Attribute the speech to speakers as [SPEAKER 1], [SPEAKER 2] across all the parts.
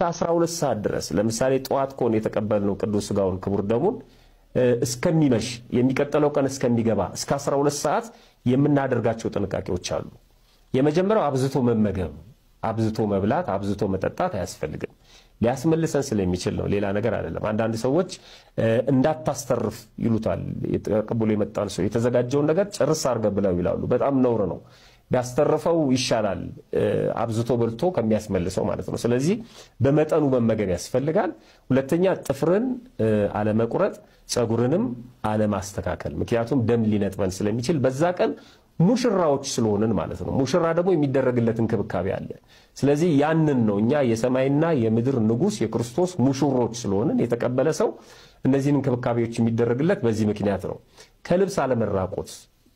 [SPEAKER 1] 12 ሰዓት ድረስ ለምሳሌ ጠዋት ከሆነ የተቀበልነው ቅዱስ ሥጋውን ክቡር ደሙን እስከሚመሽ የሚቀጥለው ቀን እስከሚገባ እስከ 12 ሰዓት የምናደርጋቸው ጥንቃቄዎች አሉ። የመጀመሪያው አብዝቶ መመገብ፣ አብዝቶ መብላት፣ አብዝቶ መጠጣት አያስፈልግም። ሊያስመልሰን ስለሚችል ነው፣ ሌላ ነገር አይደለም። አንዳንድ ሰዎች እንዳታስተርፍ ይሉታል። ተቀብሎ የመጣን ሰው የተዘጋጀውን ነገር ጭርስ አድርገህ ብለው ይላሉ። በጣም ነውር ነው። ቢያስተርፈው ይሻላል፣ አብዝቶ በልቶ ከሚያስመልሰው ማለት ነው። ስለዚህ በመጠኑ መመገብ ያስፈልጋል። ሁለተኛ ጥፍርን አለመቁረጥ፣ ፀጉርንም አለማስተካከል። ምክንያቱም ደም ሊነጥበን ስለሚችል በዛ ቀን ሙሽራዎች ስለሆንን ማለት ነው። ሙሽራ ደግሞ የሚደረግለት እንክብካቤ አለ። ስለዚህ ያንን ነው እኛ የሰማይና የምድር ንጉሥ የክርስቶስ ሙሽሮች ስለሆንን የተቀበለ ሰው እነዚህን እንክብካቤዎች የሚደረግለት በዚህ ምክንያት ነው። ከልብስ አለመራቆት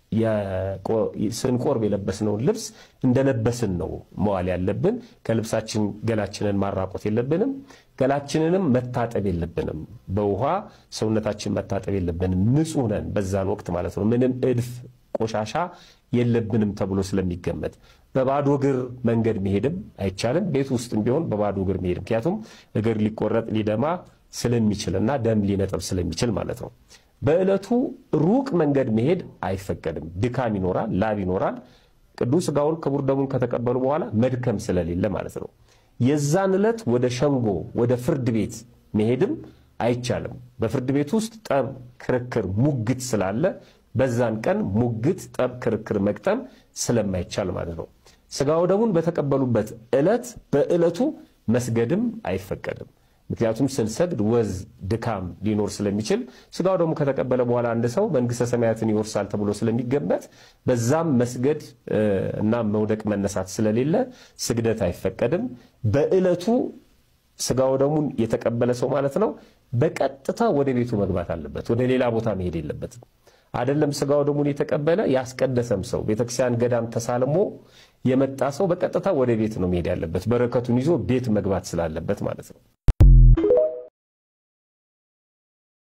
[SPEAKER 1] ስንቆርብ የለበስነውን ልብስ እንደለበስን ነው መዋል ያለብን። ከልብሳችን ገላችንን ማራቆት የለብንም። ገላችንንም መታጠብ የለብንም። በውሃ ሰውነታችን መታጠብ የለብንም። ንጹሕ ነን በዛን ወቅት ማለት ነው። ምንም እድፍ ቆሻሻ የለብንም ተብሎ ስለሚገመት በባዶ እግር መንገድ መሄድም አይቻልም። ቤት ውስጥም ቢሆን በባዶ እግር መሄድ ምክንያቱም እግር ሊቆረጥ ሊደማ ስለሚችልና ደም ሊነጥብ ስለሚችል ማለት ነው። በዕለቱ ሩቅ መንገድ መሄድ አይፈቀድም። ድካም ይኖራል፣ ላብ ይኖራል። ቅዱስ ሥጋውን ክቡር ደሙን ከተቀበሉ በኋላ መድከም ስለሌለ ማለት ነው። የዛን ዕለት ወደ ሸንጎ ወደ ፍርድ ቤት መሄድም አይቻልም። በፍርድ ቤት ውስጥ ጠብ፣ ክርክር፣ ሙግት ስላለ በዛን ቀን ሙግት፣ ጠብ፣ ክርክር መግጠም ስለማይቻል ማለት ነው። ሥጋው ደሙን በተቀበሉበት ዕለት በዕለቱ መስገድም አይፈቀድም። ምክንያቱም ስንሰግድ ወዝ ድካም ሊኖር ስለሚችል ሥጋው ደግሞ ከተቀበለ በኋላ አንድ ሰው መንግሥተ ሰማያትን ይወርሳል ተብሎ ስለሚገመት በዛም መስገድ እና መውደቅ መነሳት ስለሌለ ስግደት አይፈቀድም። በዕለቱ ሥጋው ደሙን የተቀበለ ሰው ማለት ነው በቀጥታ ወደ ቤቱ መግባት አለበት። ወደ ሌላ ቦታ መሄድ የለበትም። አይደለም ሥጋው ደሙን የተቀበለ ያስቀደሰም ሰው ቤተክርስቲያን ገዳም ተሳልሞ የመጣ ሰው በቀጥታ ወደ ቤት ነው መሄድ ያለበት፣ በረከቱን ይዞ ቤት መግባት ስላለበት ማለት ነው።